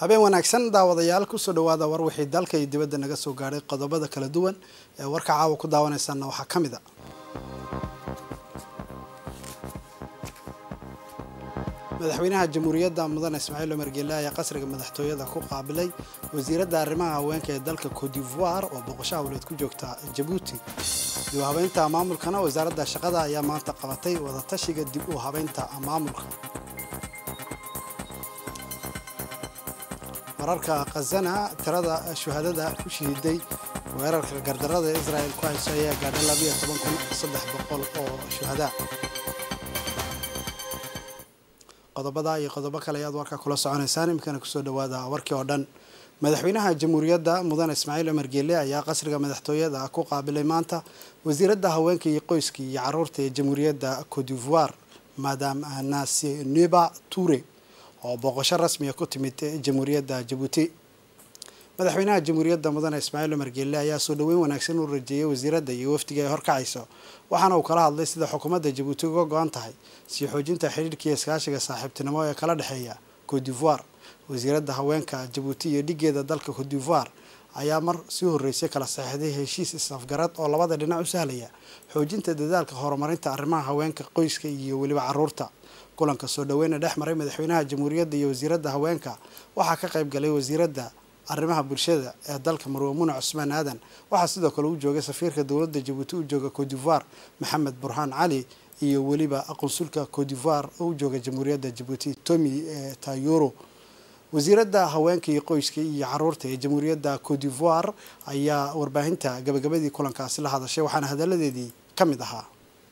habeen wanaagsan daawadayaal kusoo dhawaada war wixii dalka iyo dibadda naga soo gaadhay qodobada kala duwan ee warka caawa ku daawanaysaana waxaa ka mid a madaxweynaha jamhuuriyadda mudane ismaaciil cumar geele ayaa qasriga madaxtooyada ku qaabilay wasiiradda arrimaha haweenka ee dalka cote d'ivoire oo boqosho hawleed ku joogta jabuuti dib u habeynta maamulkana wasaaradda shaqada ayaa maanta qabatay wadatashiga dib u habeynta maamulka wararka khazana tirada shuhadada ku shahiiday weerarka gardarada ee israel ku hayso ayaa gaadhay labiyo toban kun saddex boqol oo shuhadaa qodobada iyo qodobo kale ayaad warka kula soconaysaan iminkana kusoo dhawaada warkii oo dhan madaxweynaha jamhuuriyadda mudane ismaaciil cumar geele ayaa qasriga madaxtooyada ku qaabilay maanta wasiiradda haweenka iyo qoyska iyo caruurta ee jamhuuriyadda cote d'ivoire madam nasineba ture oo booqasho rasmiga ku timid jamhuuriyadda jabuuti madaxweynaha jamhuuriyadda mudane ismaaciil cumar geelle ayaa soo dhaweyn wanaagsan u rajeeyay wasiiradda iyo wafdiga ay horkacayso waxaana uu kala hadlay sida xukuumadda jabuuti uga go-an tahay sii xoojinta xidhiirka iyo iskaashiga saaxiibtinimo ee kala dhexeeya cote d'ivoire wasiiradda haweenka jabuuti iyo dhigeeda dalka cote d'ivoire ayaa mar sii horreysay kala saxiixday heshiis is-afgarad oo labada dhinac u sahlaya xoojinta dadaalka horumarinta arrimaha haweenka qoyska iyo weliba caruurta kulanka soo dhaweyna dhex maray madaxweynaha jamhuuriyadda iyo wasiiradda haweenka waxaa ka qayb galay wasiiradda arrimaha bulshada ee dalka marwamune cusmaan aadan waxaa sidoo kale u joogay safiirka dowladda jabuuti u jooga cote d'ivoire maxamed burhaan cali iyo weliba qunsulka cote d'ivoire oo u jooga jamhuuriyadda jabuuti tomi tayoro wasiiradda haweenka iyo qoyska iyo caruurta ee jamhuuriyadda cote d'ivoire ayaa warbaahinta gabagabadii kulankaasi la hadashay waxaana hadaladeedii ka mid ahaa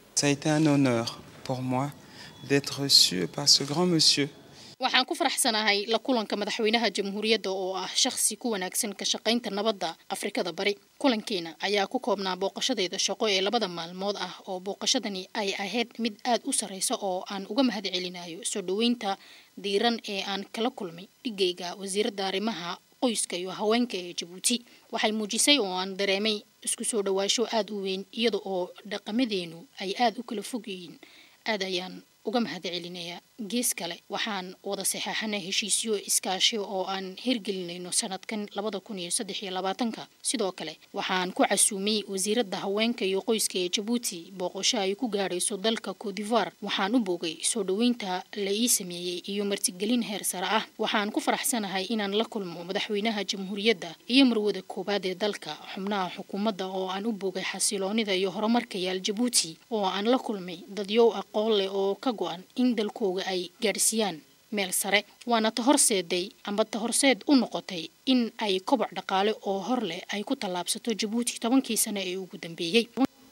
d'être reçu par ce grand monsieur. waxaan ku faraxsanahay la kulanka madaxweynaha jamhuuriyadda oo ah shakhsi ku wanaagsan ka shaqaynta nabadda afrikada bari kulankeena ayaa ku koobnaa booqashadeeda shaqo ee labada maalmood ah oo booqashadani ay ahayd mid aad u sarreysa oo aan uga mahad celinayo soo dhaweynta diiran ee aan kala kulmay dhigayga wasiiradda arrimaha qoyska iyo haweenka ee jabuuti waxay muujisay oo aan dareemay isku soo dhawaasho aada u weyn iyada oo dhaqamadeenu ay aada u kala fog yihiin aad ayaan uga mahad celinayaa gees kale waxaan wada saxeexanay heshiisyo iskaashi oo aan hirgelinayno sanadkan labada kun iyo saddex iyo labaatanka sidoo kale waxaan ku casuumay wasiiradda haweenka iyo qoyska ee jabuuti booqosho ay ku gaadhayso dalka cote d'ivoire waxaan u boogay soo dhaweynta la ii sameeyey iyo martigelin heer sare ah waxaan ku faraxsanahay inaan la kulmo madaxweynaha jamhuuriyadda iyo marwada koowaad ee dalka xubnaha xukuumadda oo aan u boogay xasiloonida iyo horumarka yaal jabuuti oo aan la kulmay dadyow aqoon leh oo ka go-an in dalkooga ay gaadhsiiyaan meel sare waana ta horseeday amba ta horseed u noqotay in ay koboc dhaqaale oo hor leh ay ku tallaabsato jabuuti tobankii sane ee ugu dambeeyey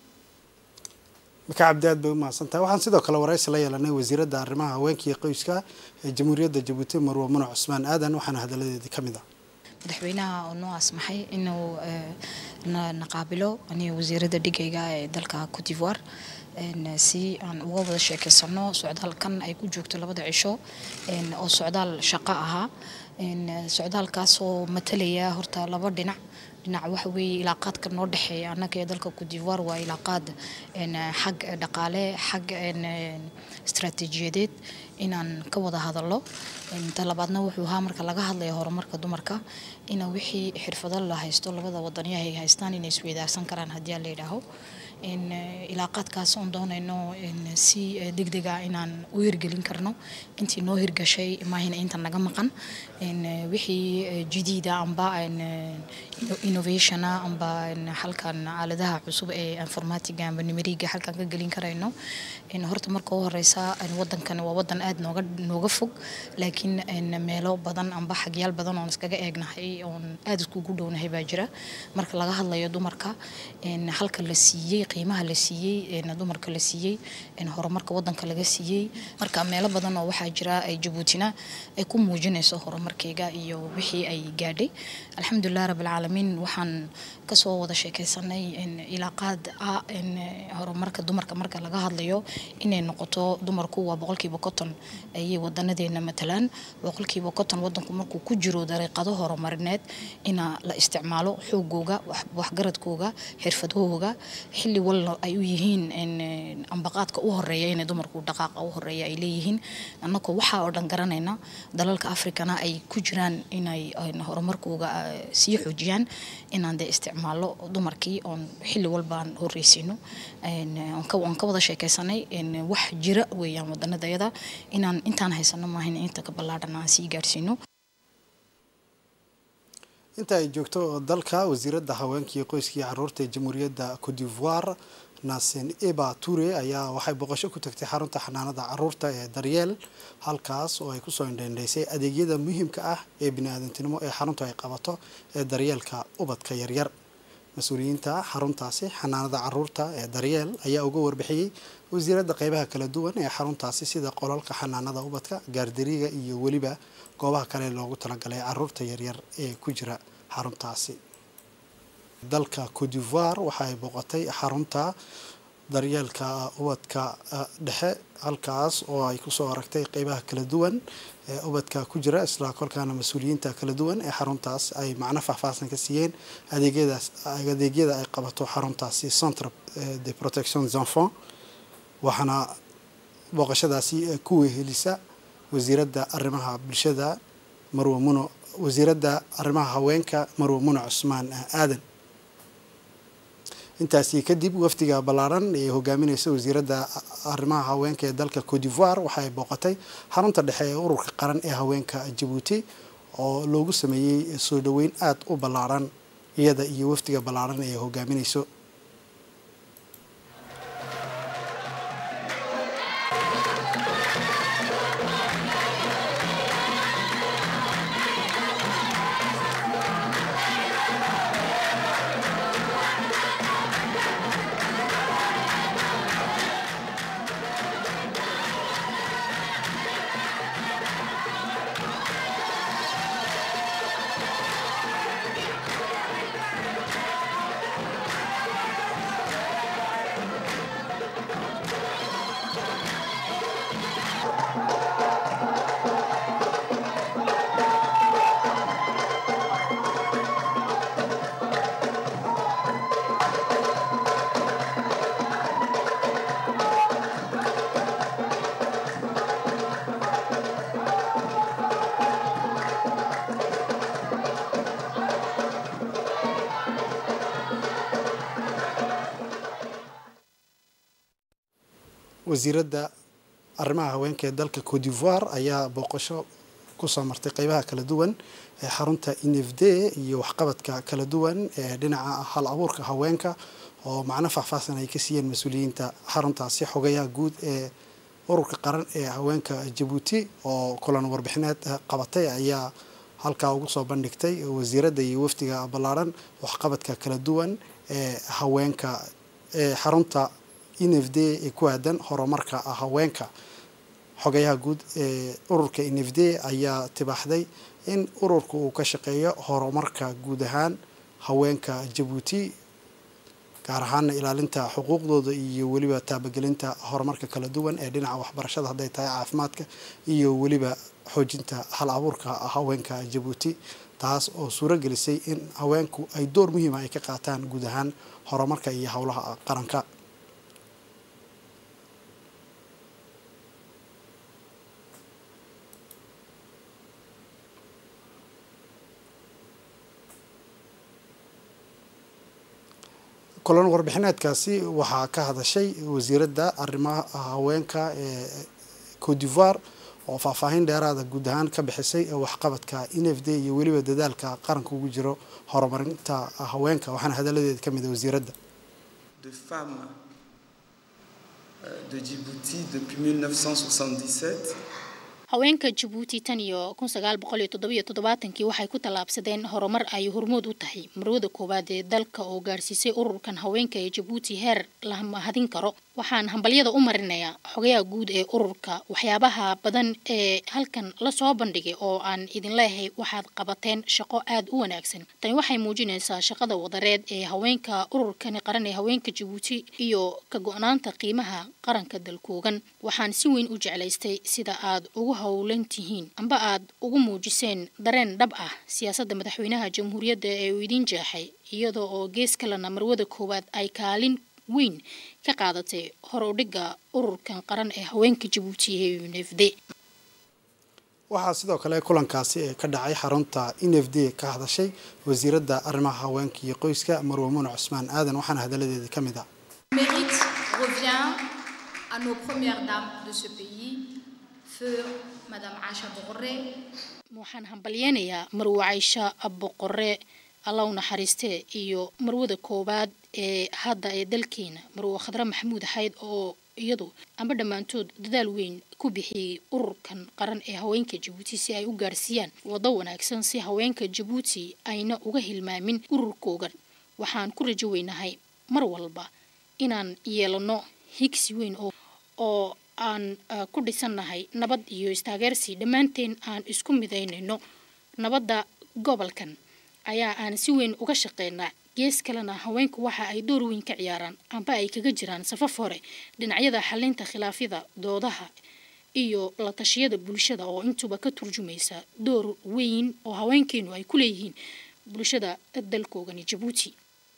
maka cabdi aad bay u mahadsantahay waxaan sidoo kale waraysi la yeelanay wasiiradda arrimaha haweenka iyo qoyska ee jamhuuriyadda jabuuti marwo mune cusmaan aadan waxaana hadaladeedii ka mid ah madaxweynaha oo noo asmaxay inuu na qaabilo aniga wasiiradda dhigayga ee dalka cote d'ivoire si aan uga wada sheekeysano socdaalkan ay ku joogto labada cisho oo socdaal shaqo ahaa socdaalkaasoo matalaya horta laba dhinac dhinac waxa weeye ilaaqaadka noo dhexeeya annaga ee dalka cote d'ivoire waa ilaaqaad xag dhaqaale xag istaraatiijiyadeed inaan ka wada hadallo ta labaadna wuxuu ahaa marka laga hadlaya horumarka dumarka ina wixii xirfado la haysto labada wadaniyaha ay haystaan inay isweydaarsan karaan haddii aan la yidhaaho ilaaqaadkaas oon doonayno si degdega inaan u hirgelin karno intii noo hirgashay maahina inta naga maqan wixii jadiida amba innovationa amba halkan aaladaha cusub ee informatiga amba nimeriga halkan ka gelin karayno horta marka u horeysa wadankan waa wadan aad nooga nooga fog laakiin meelo badan amba xagyaal badan oon iskaga eegnahay oon aad iskugu dhownahay baa jira marka laga hadlayo dumarka halka la siiyey qiimaha la siiyey dumarka la siiyey horumarka wadanka laga siiyey marka meelo badan oo waxaa jira ay jabuutina ay ku muujinayso horumarkeyga iyo wixii ay gaadhay alxamdulilah rabbilcaalamiin waxaan kasoo wada sheekeysanay ilaaqaad ah horumarka dumarka marka laga hadlayo inay noqoto dumarku waa boqolkiiba konton ayay wadanadeena matalaan boqolkiiba konton wadanku markuu ku jiro dariiqado horumarineed ina la isticmaalo xoogooga waxgaradkooga xirfadahooga xilli xilli walna ay u yihiin ambaqaadka u horeeya inay dumarku dhaqaaqa u horeeya ay leeyihiin annagoo waxaa oo dhan garanayna dalalka afrikana ay ku jiraan inay horumarkooga sii xoojiyaan inaan dee isticmaalo dumarkii oon xilli walbaan horreysino aan ka wada sheekeysanay wax jira weeyaan wadanadayada inaan intaan haysano maahayn inta ka ballaadhan aan sii gaarsiino inta ay joogto dalka wasiiradda haweenkii qoyskii caruurta ee jamhuuriyadda cote d'ivoire nasen eba ture ayaa waxay boqosho ku tagtay xarunta xanaanada caruurta ee daryeel halkaas oo ay kusoo indhendhaysay adeegyada muhiimka ah ee bini-aadantinimo ee xaruntu ay qabato ee daryeelka ubadka yaryar mas-uuliyiinta xaruntaasi xanaanada caruurta ee daryeel ayaa uga warbixiyey wasiiradda qeybaha kala duwan ee xaruntaasi sida qolalka xanaanada ubadka gaardariga iyo weliba goobaha kale loogu talagalay caruurta yaryar ee ku jira xaruntaasi dalka cote d'ivoire waxa ay booqatay xarunta daryeelka ubadka dhexe halkaas oo ay kusoo aragtay qeybaha kala duwan ee ubadka ku jira isla kolkaana mas-uuliyiinta kala duwan ee xaruntaas ay macno faahfaahsan ka siiyeen adeegyadaas adeegyada ay qabato xaruntaasi centre de protection des enfants waxaana booqashadaasi ku wehelisa wasiiradda arrimaha bulshada marwe muno wasiiradda arrimaha haweenka marwe muno cusmaan aadan intaasi kadib wafdiga ballaaran ee hogaamineysa wasiiradda arrimaha haweenka ee dalka cote d'ivoire waxa ay booqatay xarunta dhexe ee ururka qaran ee haweenka jabuuti oo loogu sameeyey soo dhoweyn aada u ballaaran iyada iyo wafdiga ballaaran ee hogaamineyso wasiiradda arrimaha haweenka ee dalka cote d'ivoire ayaa booqasho kusoo martay qeybaha kala duwan ee xarunta infd iyo waxqabadka kala duwan ee dhinaca hal abuurka haweenka oo macno faahfaahsan ay ka siiyeen mas-uuliyiinta xaruntaasi xogayaha guud ee ururka qaran ee haweenka jabuuti oo kulan warbixineed qabatay ayaa halkaa ugu soo bandhigtay wasiiradda iyo wafdiga ballaaran waxqabadka kala duwan ee haweenka ee xarunta nfd ee ku aadan horumarka haweenka xogayaha guud ee ururka nfd ayaa tibaaxday in ururka uu ka shaqeeyo horumarka guud ahaan haweenka jabuuti gaar ahaana ilaalinta xuquuqdooda iyo weliba taabagelinta horumarka kala duwan ee dhinaca waxbarashada hadday tahay caafimaadka iyo weliba xoojinta hal abuurka haweenka jabuuti taas oo suuro gelisay in haweenku ay door muhiima ay ka qaataan guud ahaan horumarka iyo howlaha qaranka kulan warbixineedkaasi waxaa ka hadashay wasiiradda arrimaha haweenka ee cote d'ivoire oo faahfaahin dheeraada guud ahaan ka bixisay waxqabadka nfd iyo weliba dadaalka qaranka ugu jiro horumarinta haweenka waxaana hadaladeeda ka mid a wasiiradda de femmes de Djibouti depuis 1977 haweenka jabuuti tan iyo kun sagaal boqol iyo toddobiyo toddobaatankii waxay ku tallaabsadeen horumar ay hormood u tahay marwada koowaad ee dalka oo gaarsiisay ururkan haweenka ee jabuuti heer la mahadin karo waxaan hambalyada u marinayaa xogayaha guud ee ururka waxyaabaha badan ee halkan lasoo bandhigay oo aan idin leeyahay waxaad qabateen shaqo aada u wanaagsan tani waxay muujinaysaa shaqada wadareed ee haweenka ururkani qaran ee haweenka jabuuti iyo ka go-naanta qiimaha qaranka dalkoogan waxaan si weyn u jeclaystay sida aad ugu howlan tihiin amba aad ugu muujiseen dareen dhab ah siyaasadda madaxweynaha jamhuuriyadda ee uu idiin jeexay iyadoo oo gees kalena marwada koowaad ay kaalin weyn ka qaadatay hor u dhigga ururkan qaran ee haweenka jabuuti ee u n f d waxaa sidoo kale kulankaasi ee ka dhacay xarunta n f d ka hadashay wasiiradda arrimaha haweenka iyo qoyska marwe muune cusmaan aadan waxaana hadaladeedii ka mid ah mérite revient à nos premières dames de ce pays, feu Madame Acha Bourré, waxaan hambalyeynayaa marwe caysha boqore alla u naxariistee iyo marwada koowaad ee hadda ee dalkeena marwe khadre maxamuud xayd oo iyadu amba dhammaantood dadaal weyn ku bixiyey ururkan qaran ee haweenka jabuuti si ay u gaarsiiyaan waddo wanaagsan si haweenka jabuuti ayna uga hilmaamin ururkoogan waxaan ku rajo weynahay mar walba inaan yeelano higsi weyn oo oo aan ku dhisannahay nabad iyo istaageersi dhammaanteen aan isku midaynayno nabadda gobolkan ayaa aan si weyn uga shaqeynaa gees kalena haweenku waxa ay door weyn ka ciyaaraan amba ay kaga jiraan safaf hore dhinacyada xalinta khilaafyada doodaha iyo la tashiyada bulshada oo intuba ka turjumaysa door weyn oo haweenkeenu ay ku leeyihiin bulshada dalkoogani jabuuti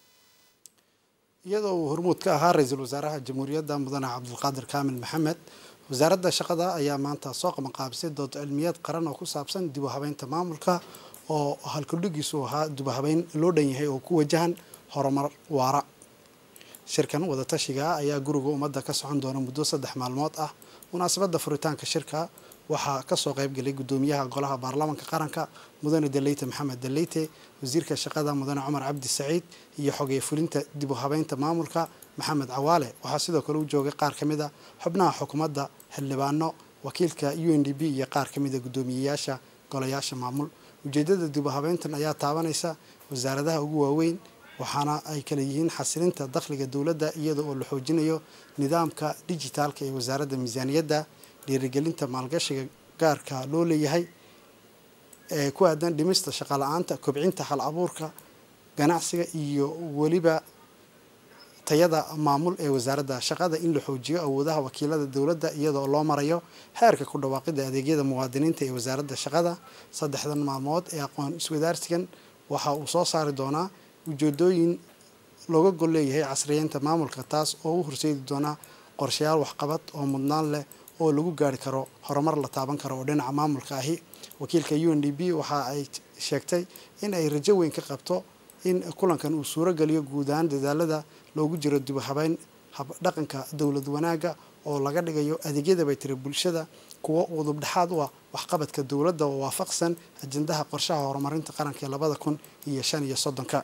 iyadoo uu hormuud ka ahaa ra-iisul wasaaraha jamhuuriyadda mudane cabdulqaadir kaamil maxamed wasaaradda shaqada ayaa maanta soo qabanqaabisay dood cilmiyeed qaran oo ku saabsan dib u habeynta maamulka oo halkudhigiisu ahaa dib u habeyn loo dhan yahay oo ku wajahan horumar waara shirkan wadatashiga ayaa guriga ummadda ka socon doona muddo saddex maalmood ah munaasabadda furitaanka shirka waxaa kasoo qaybgalay gudoomiyaha golaha baarlamaanka qaranka mudane daleyte maxamed daleyte wasiirka shaqada mudane cumar cabdi saciid iyo xogey fulinta dib u habeynta maamulka maxamed cawaale waxaa sidoo kale u joogay qaar ka mid a xubnaha xukuumadda xildhibaano wakiilka u n d b iyo qaar ka mid a guddoomiyeyaasha golayaasha maamul ujeedada dib u habeyntan ayaa taabanaysa wasaaradaha ugu waaweyn waxaana ay kala yihiin xasilinta dakhliga dowladda iyada oo la xoojinayo nidaamka dijitaalka ee wasaaradda miisaaniyadda dhiirigelinta maalgashiga gaarka loo leeyahay ee ku aadan dhimista shaqala-aanta kobcinta hal abuurka ganacsiga iyo weliba tayada maamul ee wasaaradda shaqada in la xoojiyo awoodaha wakiilada dowladda iyadoo loo marayo heerka ku dhawaaqida adeegyada muwaadiniinta ee wasaaradda shaqada saddexdan maalmood ee aqoon iswadaarsigan waxa uu soo saari doonaa ujeedooyin looga gol leeyahay casriyeynta maamulka taas oo u horseedi doonaa qorshayaal waxqabad oo mudnaan leh oo lagu gaari karo horumar la taaban karo oo dhinaca maamulka ahi wakiilka u n d b waxa ay sheegtay in ay rajo weyn ka qabto in kulankan uu suuro geliyo guud ahaan dadaalada loogu jiro dib u habeyn habdhaqanka dowlad wanaagga oo laga dhigayo adeegyada bay tiri bulshada kuwo udubdhexaad u ah waxqabadka dowladda oo waafaqsan ajendaha qorshaha horumarinta qaranka ee labada kun iyo shan iyo soddonka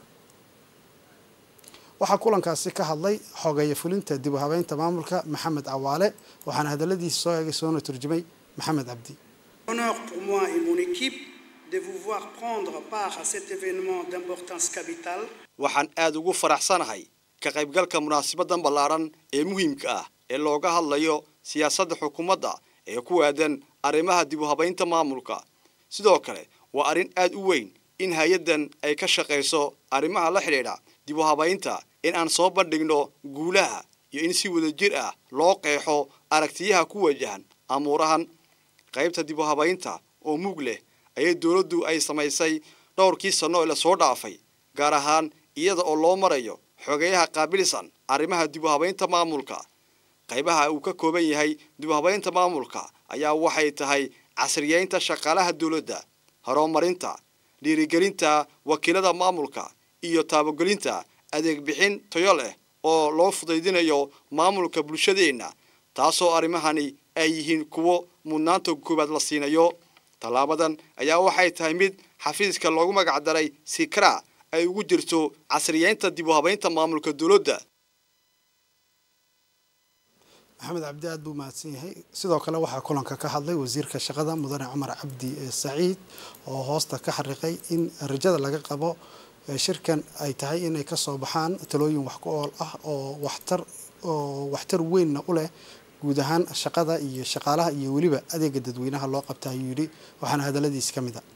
waxaa kulankaasi ka hadlay xogeeye fulinta dib u habeynta maamulka maxamed cawaale waxaana hadaladiisa soo eegay soona turjumay maxamed cabdi Honneur pour moi et mon équipe de vous voir prendre part à cet événement d'importance capitale. waxaan aad ugu faraxsanahay ka qaybgalka munaasabaddan ballaaran ee muhiimka ah ee looga hadlayo siyaasadda xukuumadda ee ku aadan arrimaha dib u habaynta maamulka sidoo kale waa arrin aad u weyn in hay-addan ay ka shaqayso arrimaha la xidhiidha dib u habaynta in aan soo bandhigno guulaha iyo in si wadajir ah loo qeexo aragtiyaha ku wajahan amuurahan qaybta dib u habaynta oo mug leh ayay dowladdu ay samaysay dhowrkii sanno ee lasoo dhaafay gaar ahaan iyada oo loo marayo xogeyaha qaabilsan arrimaha dib u habaynta maamulka qaybaha uu ka kooban yahay dib u habaynta maamulka ayaa waxay tahay casriyeynta shaqaalaha dowladda horumarinta dhiirigelinta wakiilada maamulka iyo taabagelinta adeeg bixin tayo leh oo loo fudaydinayo maamulka bulshadeenna taasoo arrimahani ay yihiin kuwo mudnaanta koowaad la siinayo tallaabadan ayaa waxay tahay mid xafiiska loogu magacdaray sikra ay ugu jirto casriyeynta dib u habaynta maamulka dowladda maxamed cabdi aad buu mahadsan yahay sidoo kale waxaa kulanka ka hadlay wasiirka shaqada mudane cumar cabdi saciid oo hoosta ka xariiqay in rajada laga qabo shirkan ay tahay inay kasoo baxaan talooyin wax ku ool ah oo waxtar oo waxtar weynna u leh guud ahaan shaqada iyo shaqaalaha iyo weliba adeega dadweynaha loo qabta ayuu yidhi waxaana hadaladiisi ka mid a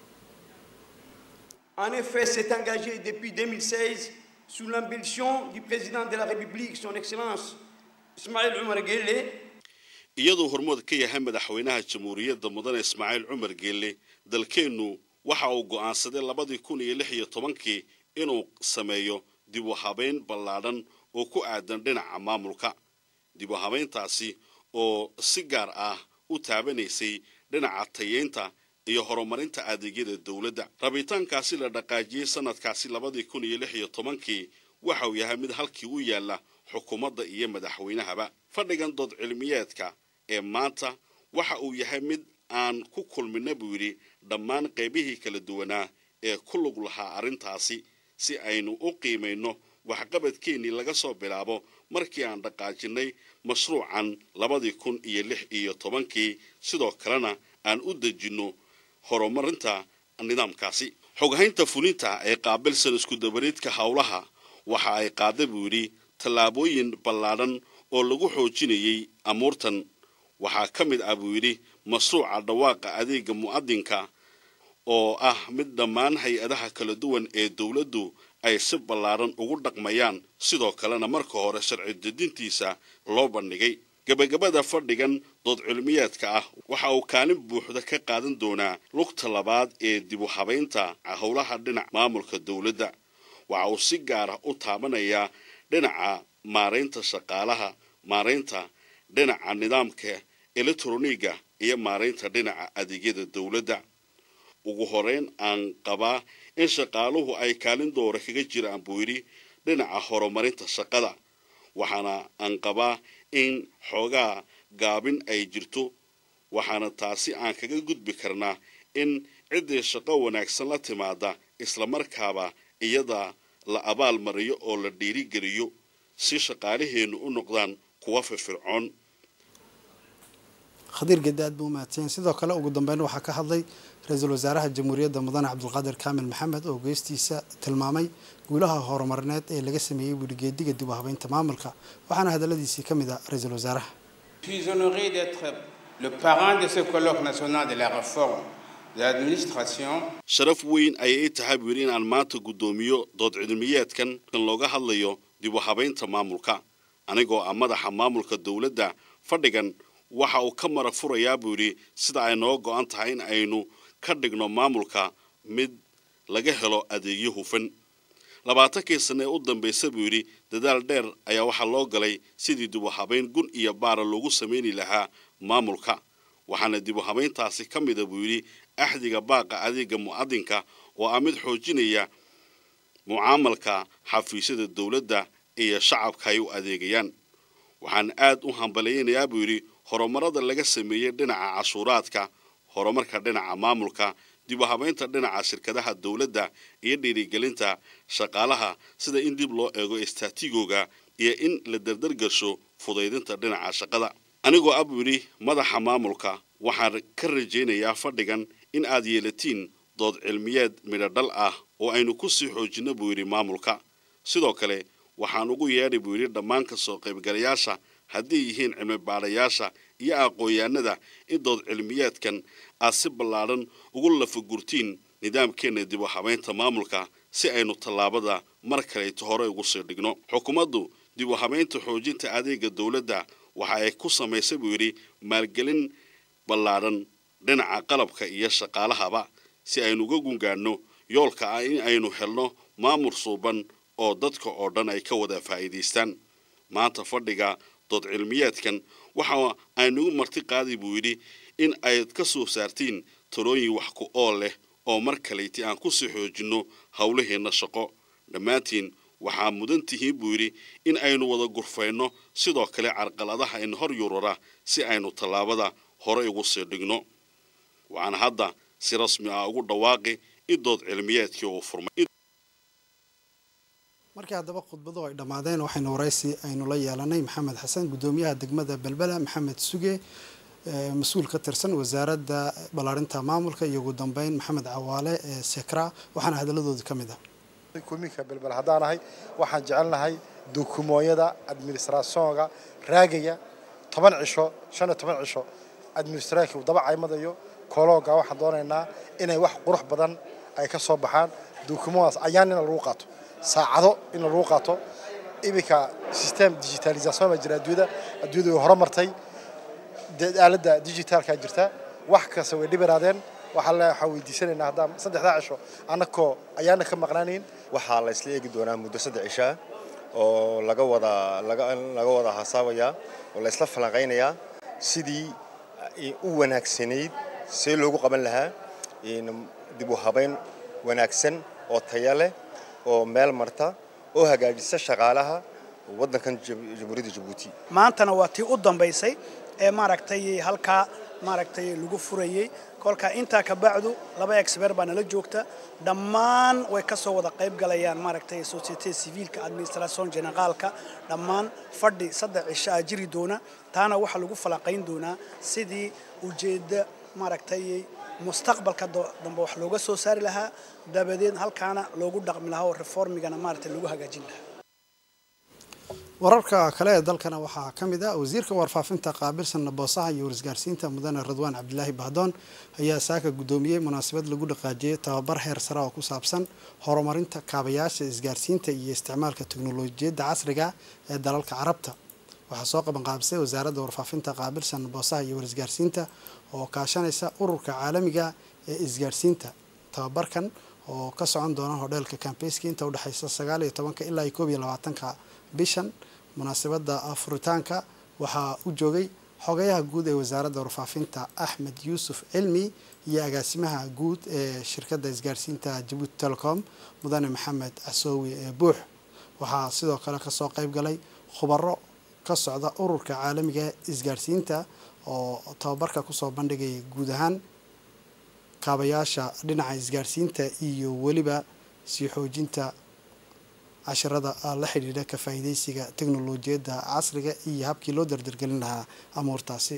En effet, s'est engagé depuis 2016 sous l'impulsion du président de la République, son Excellence Ismaël Omar Guelleh, iyadoo hormood ka yahay madaxweynaha jamhuuriyadda mudane ismaaciil cumar geelle dalkeennu waxa uu go'aansaday labadii kun iyo lix iyo tobankii inuu sameeyo dib u habeyn ballaadhan oo ku aadan dhinaca maamulka dib u habayntaasi oo si gaar ah u taabanaysay dhinaca tayeynta iyo horumarinta adeegyada dowladda rabitaankaasi la dhaqaajiyey sanadkaasi labadii kun iyo lix iyo tobankii waxa uu yahay mid halkii u yaalla xukuumadda iyo madaxweynahaba fadhigan dood cilmiyeedka ee maanta waxa uu yahay mid aan ku kulmina buu yidhi dhammaan qaybihii kala duwanaa ee ku lug lahaa arrintaasi si aynu u qiimayno waxqabadkeennii laga soo bilaabo markii aan dhaqaajinnay mashruucan labadii kun iyo lix iyo tobankii sidoo kalena aan u dejinno horumarinta nidaamkaasi xoghaynta fulinta ee qaabilsan isku-dabariidka howlaha waxa ay qaada buu yidhi tallaabooyin ballaadhan oo lagu xoojinayay amuurtan waxaa ka mid ah buu yidhi mashruuca dhawaaqa adeega mu'adinka oo ah mid dhammaan hay-adaha kala duwan ee dowladdu ay si ballaadhan ugu dhaqmayaan sidoo kalena marka hore sharci dedintiisa loo bandhigay gebagabada fadhigan dood cilmiyeedka ah waxa uu kaalin buuxda ka qaadan doonaa lugta labaad ee dib u habaynta howlaha dhinac maamulka dowladda waxa uu si gaara u taabanayaa dhinaca maaraynta shaqaalaha maaraynta dhinaca nidaamka elektroniga iyo maaraynta dhinaca adeegyada dowladda ugu horeyn aan qabaa in shaqaaluhu ay kaalin doora kaga jiraan buu yidhi dhinaca horumarinta shaqada waxaana aan qabaa in xoogaa gaabin ay jirto waxaana taasi aan kaga gudbi karnaa in ciddii shaqo wanaagsan la timaada islamarkaaba iyada la abaal mariyo oo la dhiirigeliyo si shaqaalaheennu u noqdaan kuwa firfircoon khadiir gedi aad buu umahadsanyahin sidoo kale ugu dambeyn waxaa ka hadlay ra-iisul wasaaraha jamhuuriyadda mudane cabdulqaadir kaamil maxamed oo geestiisa tilmaamay guulaha horumarineed ee laga sameeyey weligeediga dib u habeynta maamulka waxaana hadaladiisii ka mid ah ra-iisul wasaaraha Je suis honoré d'être le parrain de ce colloque national de la réforme de l'administration. sharaf weyn ayay i tahay buu yidhi inaan maanta guddoomiyo dood cilmiyeedkan kan looga hadlayo dib u habaynta maamulka anigoo ah madaxa maamulka dowladda fadhigan waxa uu ka marag furayaa buu yidhi sida ay noo go-an tahay in aynu ka dhigno maamulka mid laga helo adeegyo hufan labaatankii sanne ee u dambaysa buu yidhi dadaal dheer ayaa waxaa loo galay sidii dib u habayn gun iyo baara loogu samayni lahaa maamulka waxaana dib u habayntaasi ka mida buu yidhi axdiga baaqa adeega mu'adinka oo ah mid xoojinaya mucaamalka xafiisyada dowladda iyo shacabka ay u adeegayaan waxaan aad u hambalyaynayaa buu yidhi horumarada laga sameeyey dhinaca cashuuraadka horumarka dhinaca maamulka dib u habaynta dhinaca shirkadaha dowladda iyo dhiirigelinta shaqaalaha sida in dib loo eego istaatigoga iyo in la dardargasho fudaydinta dhinaca shaqada anigoo ah buu yidhi madaxa maamulka waxaan ka rajaynayaa fadhigan in aad yeelatiin dood cilmiyeed midhodhal ah oo aynu ku sii xoojinno buu yidhi maamulka sidoo kale waxaan ugu yeedhay buu yidhi dhammaan ka soo qaybgalayaasha hadday yihiin cilmi baadhayaasha iyo aqoon-yahanada in dood cilmiyeedkan aad si ballaadhan ugu lafagurtiin nidaamkeenna dib u habaynta maamulka si aynu tallaabada mar kaleeto hore ugu sii dhigno xukuumaddu dib u habaynta xoojinta adeega dowladda waxa ay ku samaysay buu yidhi maalgelin ballaadhan dhinaca qalabka iyo shaqaalahaba si aynu uga gungaadhno yoolka ah in aynu helno maamul suuban oo dadka oo dhan ay ka wada faa'iidaystaan maanta fadhiga dood cilmiyeedkan waxa aynugu marti qaaday buu yidhi in ayd ka soo saartiin talooyin wax ku ool leh oo mar kaleyti aan ku sii xoojinno howlaheenna shaqo dhammaantiin waxaa mudan tihiin buu yidhi in aynu wada gurfayno sidoo kale carqaladaha in hor yurara si aynu tallaabada hore ugu sii dhigno waxaan hadda si rasmi ah ugu dhawaaqi in dood cilmiyeedkii uu furmay markii haddaba khudbadu ay dhammaadeen waxaynu waraysi aynu la yeelanay maxamed xasan guddoomiyaha degmada belbela maxamed suge mas-uul ka tirsan wasaaradda ballaarinta maamulka iyo ugu dambeyn maxamed cawaale ee sekra waxaana hadaladoodii ka mid ah kuminka belbel haddaan ahay waxaan jecelnahay dukumooyada administrationga raagaya toban cisho shan iyo toban cisho administrationka daba caymadayo kolooga waxaan doonaynaa inay wax qurux badan ay ka soo baxaan dukumadaas ayaan in lagu qaato saacado in lagu qaato iminka system digitalisation baa jira adduunyada adduunyada way horumartay aaladda digitalkaa jirta wax kasta way dhibiraadeen waxaa le waxaan weydiisanaynaa haddaan saddexdaa cisho annakoo ayaana ka maqnaanayn waxaa la isla eegi doonaa muddo saddex cishaa oo laga wada laga laga wada hasaabayaa oo la isla falanqaynayaa sidii u wanaagsanayd see loogu qaban lahaa dib u habayn wanaagsan oo taya leh oo meel marta oo hagaajisa shaqaalaha waddankan jamhuuriyadda jabuuti maantana waa tii u dambaysay ee maaragtay halkaa maaragtay lagu furayey kolka intaa ka bacdu laba expert baa nala joogta dhammaan way ka soo wada qayb galayaan maaragtay societe civilka administration generaalka dhammaan fadhi saddex cisho ah jiri doona taana waxaa lagu falanqayn doonaa sidii ujeedda maaragtay mustaqbalka dambe wax looga soo saari lahaa dabadeed halkaana loogu dhaqmi lahaa oo reformigana maaragtay lagu hagaajin lahaa wararka kale ee dalkana waxaa ka mid ah wasiirka warfaafinta qaabilsan boosaha iyo warisgaarsiinta mudane radwaan cabdilaahi bahdoon ayaa saaka guddoomiyey munaasabad lagu dhaqaajiyey tababar heer sare oo ku saabsan horumarinta kaabayaasha isgaarsiinta iyo isticmaalka teknolojiyadda casriga ee dalalka carabta waxaa soo qabanqaabisay wasaaradda warfaafinta qaabilsan boosaha iyo warisgaarsiinta oo kaashanaysa ururka caalamiga ee isgaarsiinta tababarkan oo ka socon doona hodheelka kambayski inta udhexaysa sagaal iyo tobanka ilaa iyo koob iyo labaatanka bishan munaasabadda furitaanka waxaa u joogay xogayaha guud ee wasaaradda warfaafinta axmed yuusuf cilmi iyo agaasimaha guud ee shirkadda isgaarsiinta jabuuti telecom mudane maxamed casoowi ee buux waxaa sidoo kale kasoo qayb galay khubaro ka socda ururka caalamiga isgaarsiinta oo tababarka kusoo bandhigaya guud ahaan kaabayaasha dhinaca isgaarsiinta iyo weliba sii xoojinta casharada la xidhiidha ka faa'iidaysiga teknolojiyadda casriga iyo habkii loo dardargelin lahaa amuurtaasi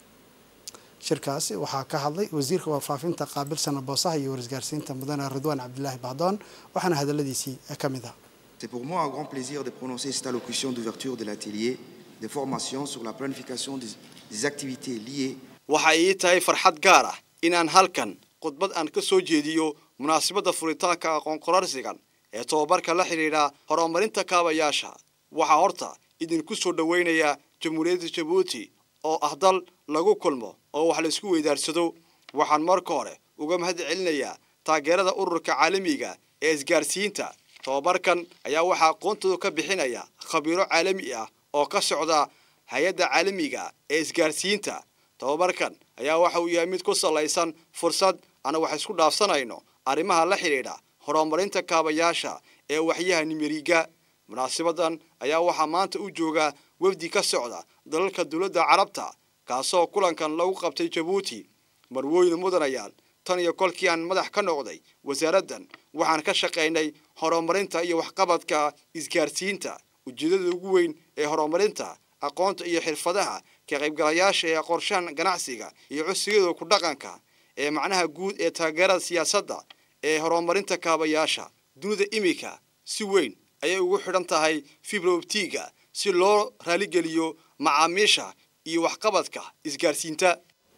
shirkaasi waxaa ka hadlay wasiirka warfaafinta qaabilsana boosaha iyo warisgaarsiinta mudane ridwaan cabdilaahi bahdoon waxaana hadaladiisii ka mid ah C'est pour moi un grand plaisir de prononcer cette allocution d'ouverture de l'atelier de formation sur la planification des, des activités liées waxa ii tahay farxad gaar ah inaan halkan khudbad aan ka soo jeediyo munaasabadda furitaanka aqoon qorarsigan ee tobabarka la xidhiidha horumarinta kaabayaasha waxaa horta idinku soo dhoweynaya jamhuuriyadda jabuuti oo ah dal lagu kulmo oo wax laisku weydaarsado waxaan marka hore uga mahad celinayaa taageerada ururka caalamiga ee isgaarsiinta tobabarkan ayaa waxaa aqoontooda ka bixinaya khabiiro caalami ah oo ka socda hay-adda caalamiga ee isgaarsiinta tobabarkan ayaa waxa uu yahay mid ku salaysan fursad ana wax isku dhaafsanayno arrimaha la xidhiidha horumarinta kaabayaasha ee waxyaha nimeriga munaasabadan ayaa waxaa maanta u jooga wafdi ka socda dalalka dowladda carabta kaasoo kulankan lagu qabtay jabuuti marwooyin mudanayaal tan iyo kolkii aan madax ka noqday wasaaraddan waxaan ka shaqaynay horumarinta iyo waxqabadka isgaarsiinta ujeedada ugu weyn ee horumarinta aqoonta iyo xirfadaha ka qaybgalayaasha ee qorshahan ganacsiga iyo codsigada ku dhaqanka ee macnaha guud ee taageerada siyaasadda ee horumarinta kaabayaasha dunida imika si weyn ayay ugu xidhan tahay fibrobtiga si loo raaligeliyo macaamiisha iyo waxqabadka isgaarsiinta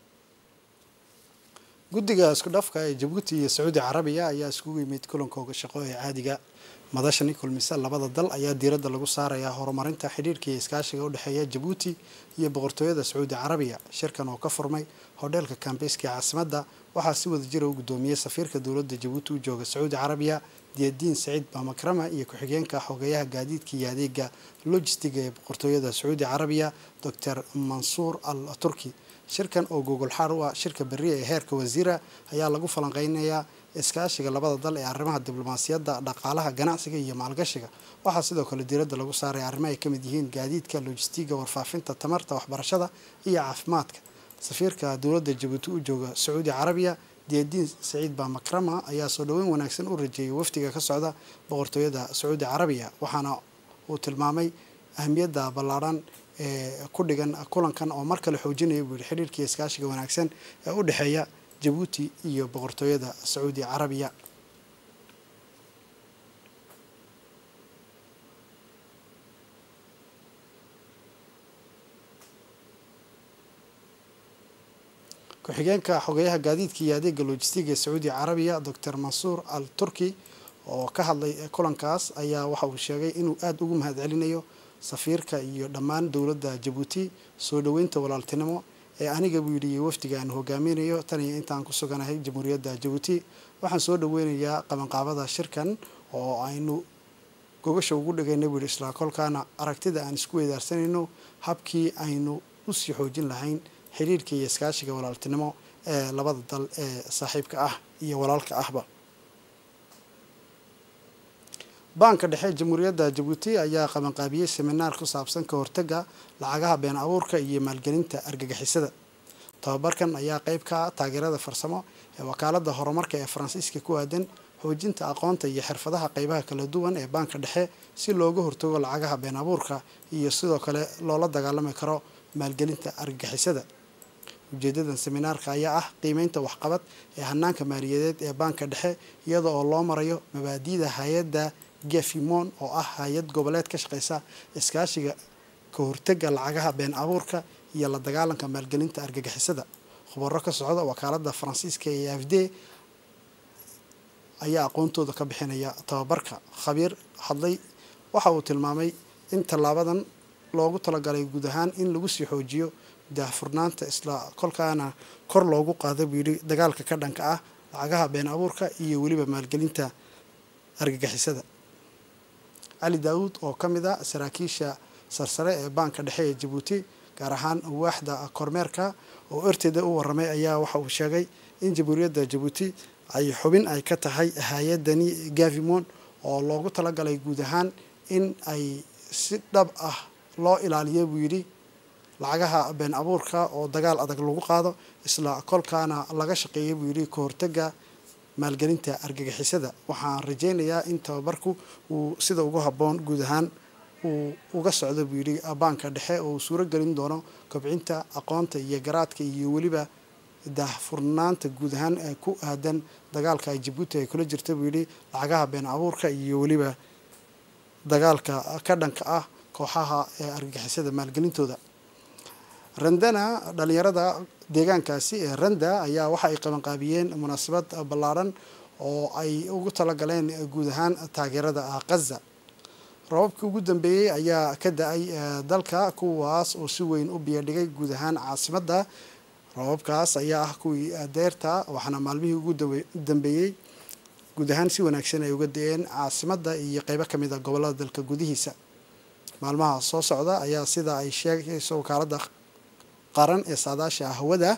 guddiga isku dhafka ee jabuuti iyo sacuudi carabiya ayaa iskugu yimid kulankooga shaqo ee caadiga madashani kulmise labada dal ayaa diiradda lagu saarayaa horumarinta xidhiirka iyo iskaashiga u dhexeeya jabuuti iyo boqortooyada sacuudi carabiya shirkan oo ka furmay hodheelka kambayska ee caasimadda waxaa si wada jira u guddoomiyey safiirka dowladda jabuuti u jooga sacuudi carabiya diyadiin saciid bamakrama iyo ku-xigeenka xogeyaha gaadiidka iyo adeega logistiga ee boqortooyada sacuudi carabiya doctor mansuur al turki shirkan oo gogol xaar u ah shirka beriya ee heerka wasiira ayaa lagu falanqeynayaa iskaashiga labada dal ee arrimaha diblomaasiyadda dhaqaalaha ganacsiga iyo maalgashiga waxaa sidoo kale diiradda lagu saaray arrimo ay ka mid yihiin gaadiidka lojistiga warfaafinta tamarta waxbarashada iyo caafimaadka safiirka dowladda jabuuti u jooga sacuudi carabiya diyadiin saciid bamakrama ayaa soo dhoweyn wanaagsan u rajeeyay wafdiga ka socda boqortooyada sacuudi carabiya waxaana uu tilmaamay ahmiyadda ballaadhan ee ku dhigan kulankan oo mar kale xoojinaya buu yihi xidhiirkii iskaashiga wanaagsan ee u dhexeeya jabuuti iyo boqortooyada sacuudi carabiya ku-xigeenka xogeyaha gaadiidka iyo adeega lojistiga ee sacuudi carabiya doctor mansuur al turki oo ka hadlay kulankaas ayaa waxa uu sheegay inuu aada ugu mahad celinayo safiirka iyo dhammaan dowladda jabuuti soo dhoweynta walaaltinimo ee aniga buu yidhi wafdiga aan hogaaminayo tan iyo intaan ku suganahay jamhuuriyadda jabuuti waxaan soo dhoweynayaa qabanqaabada shirkan oo aynu gogasha ugu dhigayna buu yihi isla kolkaana aragtida aan isku weydaarsanayno habkii aynu usii xoojin lahayn xiriirka iyo iskaashiga walaaltinimo ee labada dal ee saaxiibka ah iyo walaalka ahba baanka dhexe jamhuuriyadda jabuuti ayaa qabanqaabiyey seminaar ku saabsan ka hortaga lacagaha been abuurka iyo maalgelinta argagixisada tababarkan ayaa qeyb ka ah taageerada farsamo ee wakaalada horumarka ee faransiiska ku aadan xoojinta aqoonta iyo xirfadaha qeybaha kala duwan ee baanka dhexe si looga hortago lacagaha been abuurka iyo sidoo kale loola dagaalami karo maalgelinta argagixisada ujeedadan seminaarka ayaa ah qiimeynta waxqabad ee hanaanka maaliyadeed ee baanka dhexe iyada oo loo marayo mabaadi'da hay-adda gefimon oo ah hay-ad goboleed ka shaqeysa iskaashiga ka hortaga lacagaha been abuurka iyo la dagaalanka maalgelinta argagixisada khubaro ka socda wakaalada faransiiska ee afd ayaa aqoontooda ka bixinaya tababarka khabiir hadlay waxa uu tilmaamay in tallaabadan loogu talagalay guud ahaan in lagu sii xoojiyo daahfurnaanta isla kolkaana kor loogu qaada buu yidhi dagaalka ka dhanka ah lacagaha been abuurka iyo weliba maalgelinta argagixisada cali daawuud oo ka mid a saraakiisha sarsare ee baanka dhexe ee jabuuti gaar ahaan waaxda kormeerka oo erteeda u waramay ayaa waxa uu sheegay in jamhuuriyadda jabuuti ay xubin ay ka tahay hay-adani gavimon oo loogu talagalay guud ahaan in ay si dhab ah loo ilaaliyo buu yidhi lacagaha been abuurka oo dagaal adag lagu qaado isla kolkaana laga shaqeeyay buu yidhi ka hortaga maalgelinta argagixisada waxaan rajeynayaa in tababarku uu sida ugu habboon guud ahaan uu uga socdo buu yidhi baanka dhexe oo uu suuro gelin doono kobcinta aqoonta iyo garaadka iyo weliba daahfurnaanta guud ahaan ee ku aadan dagaalka ay jabuuti ay kula jirta buu yidhi lacagaha been abuurka iyo weliba dagaalka ka dhanka ah kooxaha ee argagixisada maalgelintooda randana dhalinyarada deegaankaasi ee randa ayaa waxa ay qabanqaabiyeen munaasabad ballaadhan oo ay ugu talagaleen guud ahaan taageerada khaza rababkii ugu dambeeyey ayaa ka da-ay dalka kuwaas oo si weyn u biyadhigay guud ahaan caasimadda rababkaas ayaa ah kuwii deerta waxaana maalmihii ugu dambeeyey guud ahaan si wanaagsan ay uga da-een caasimadda iyo qeybo ka mid a gobolada dalka gudihiisa maalmaha soo socda ayaa sida ay sheegayso wakaalada qaran ee saadaasha hawada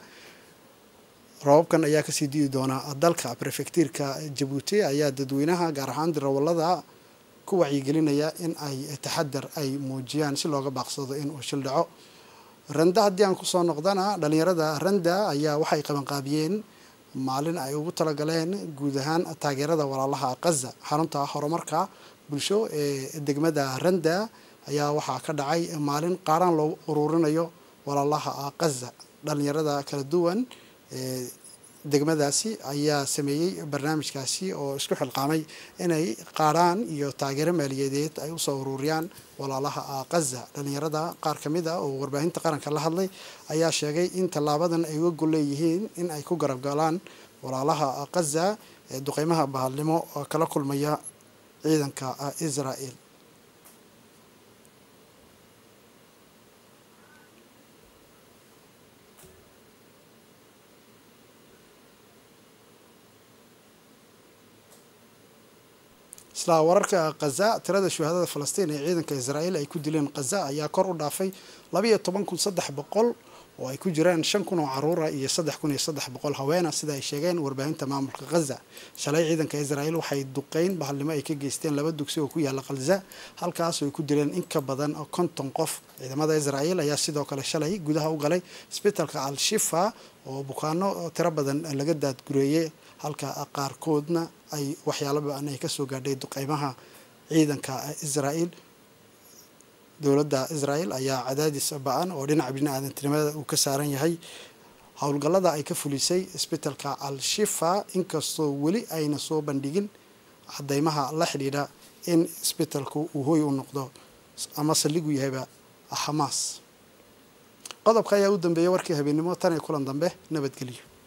rababkan ayaa kasii di'i doona dalka prefectiirka jabuuti ayaa dadweynaha gaar ahaan dirawalada ku wacyigelinaya in ay taxadar ay muujiyaan si looga baaqsado in uu shil dhaco randa haddii aan kusoo noqdana dhalinyarada randa ayaa waxay qabanqaabiyeen maalin ay ugu talagaleen guud ahaan taageerada walaalaha khaza xarunta horumarka bulsho ee degmada randa ayaa waxaa ka dhacay maalin qaaraan loo ururinayo walaalaha khaza dhalinyarada kala duwan ee degmadaasi ayaa sameeyey barnaamijkaasi oo isku xilqaamay inay qaaraan iyo taageero maaliyadeed ay usoo ururiyaan walaalaha khaza dhalinyarada qaar ka mid a oo warbaahinta qaranka la hadlay ayaa sheegay in tallaabadan ay uga gol leeyihiin in ay ku garab galaan walaalaha khaza ee duqeymaha bahadnimo kala kulmaya ciidanka israel isla wararka khaza tirada shuhadada falastiin ee ciidanka israa'iil ay ku dileen khaza ayaa kor u dhaafay labayo toban kun saddex boqol oo ay ku jiraan shan kun oo caruura iyo saddex kun iyo saddex boqol haweena sida ay sheegeen warbaahinta maamulka khaza shalay ciidanka israa'iil waxay duqeyn bahalnimo ay ka geysteen laba dugsi oo ku yaala khaza halkaas oo ay ku dileen in ka badan konton qof ciidamada israa'iil ayaa sidoo kale shalay gudaha u galay isbitalka al-shifa oo bukaano tiro badan laga daadgureeyey halka qaarkoodna ay waxyaalo ba-an ay kasoo gaadhay duqeymaha ciidanka israa'iil dowladda israa'iil ayaa cadaadis ba-an oo dhinaca bini-aadantinimada uu ka saaran yahay howlgallada ay ka fulisay isbitalka al-shifa inkastoo weli ayna soo bandhigin cadeymaha la xidhiidha in isbitalku uu hooy u noqdo ama saldhigu yahayba xamaas qodobka ayaa u dambeeyay warkii habeennimo tan iyo kulan dambe nabadgelyo